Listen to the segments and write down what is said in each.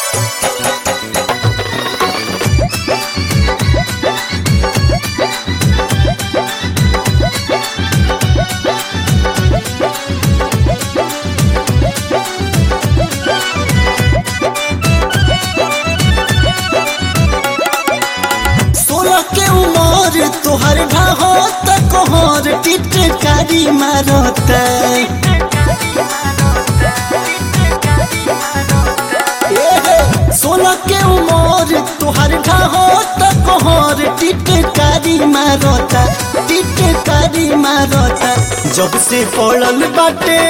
सोलह के उमर तोहर ढाहो तकोहर टिटकारी मारत सोलह के उमर तोहर ढाहो तकोहर टिटकारी मारत टिटकारी मारत जब से पड़ल बाटे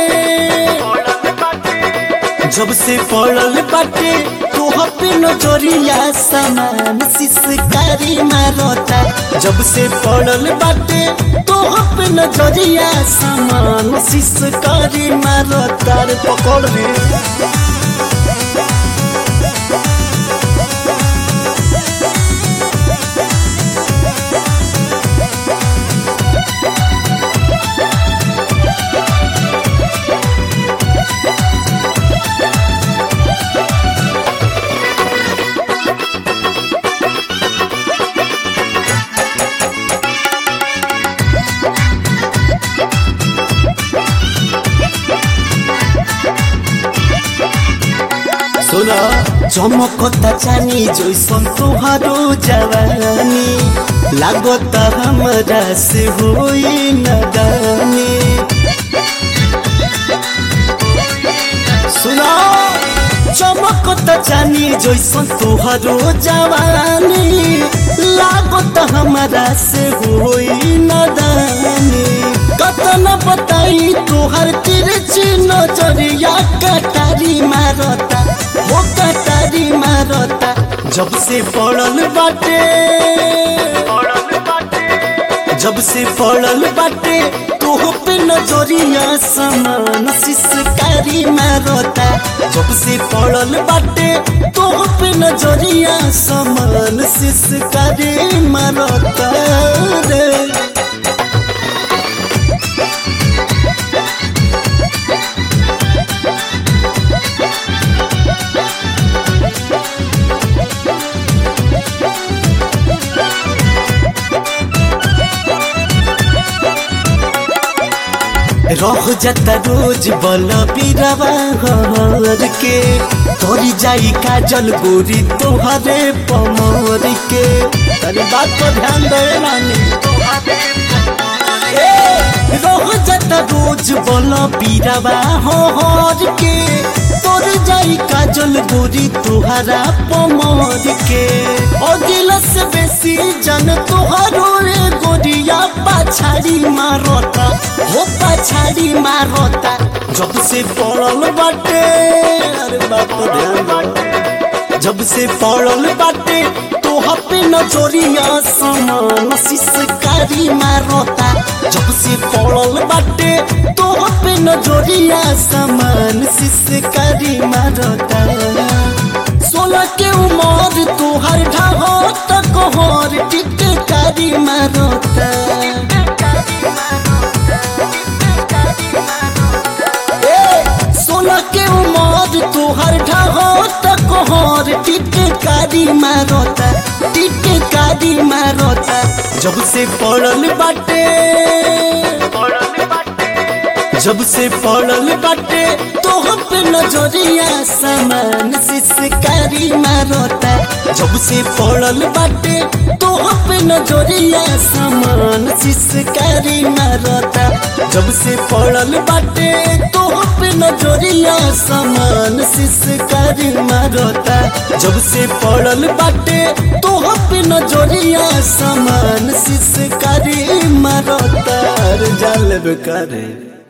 जब से पड़ल बाटे तोह पे नजरिया समान सिसकारी मारता जब से पड़ल बाटे तोह पे नजरिया समान सिसकारी मारता रे पकड़ रे सुना चमकता चानी जैसन तोहारो जवानी लागत हमरा से होई नदानी सुना चमकता चानी जैसन तोहारो जवानी लागत हमरा से होई नदानी कतन बताई तोहर तिरछी नजरिया कटारी मारता हो कटारी मारता जब से पड़ल बाटे जब से पड़ल बाटे तोह पे नजरिया समान सिसकारी मारता जब से पड़ल बाटे तोह पे नजरिया समान सिसकारी मारता रे रह जाता रोज बल पीरवा हर के तोरी जाई काजल गोरी तोहरे पमर के अरे बात पर ध्यान दे रानी ए, रह जाता रोज बल पीरवा हर के तोर जाई काजल गोरी तोहरा पमर के अगिला से बेसी जन तोहरो रे गोरिया पाछाड़ी मारता हो पछाड़ी मारता जब से पड़ल बाटे अरे बाप रे ध्यान दे। जब से पड़ल बाटे तोह पे नजरिया समान सिसकारी मारता जब से पड़ल बाटे तोह पे नजरिया समान सिसकारी मारता सोलह के उमर तोहर ढाहो तक हर टिटकारी मारता ए, सोलह के उमर तोहर ढाहो तक हर टिटकारी मारता टिटकारी मारता जब से पड़ल बाटे जब से पड़ल बाटे तोह पे नजरिया समान सिसकारी मारता जब से पड़ल बाटे तोह पे नजरिया समान सिसकारी मारता जब से पड़ल बाटे तोह पे नजरिया समान सिसकारी मारता जब से पड़ल बाटे तोह पे नजरिया समान सिसकारी मारता जाल करे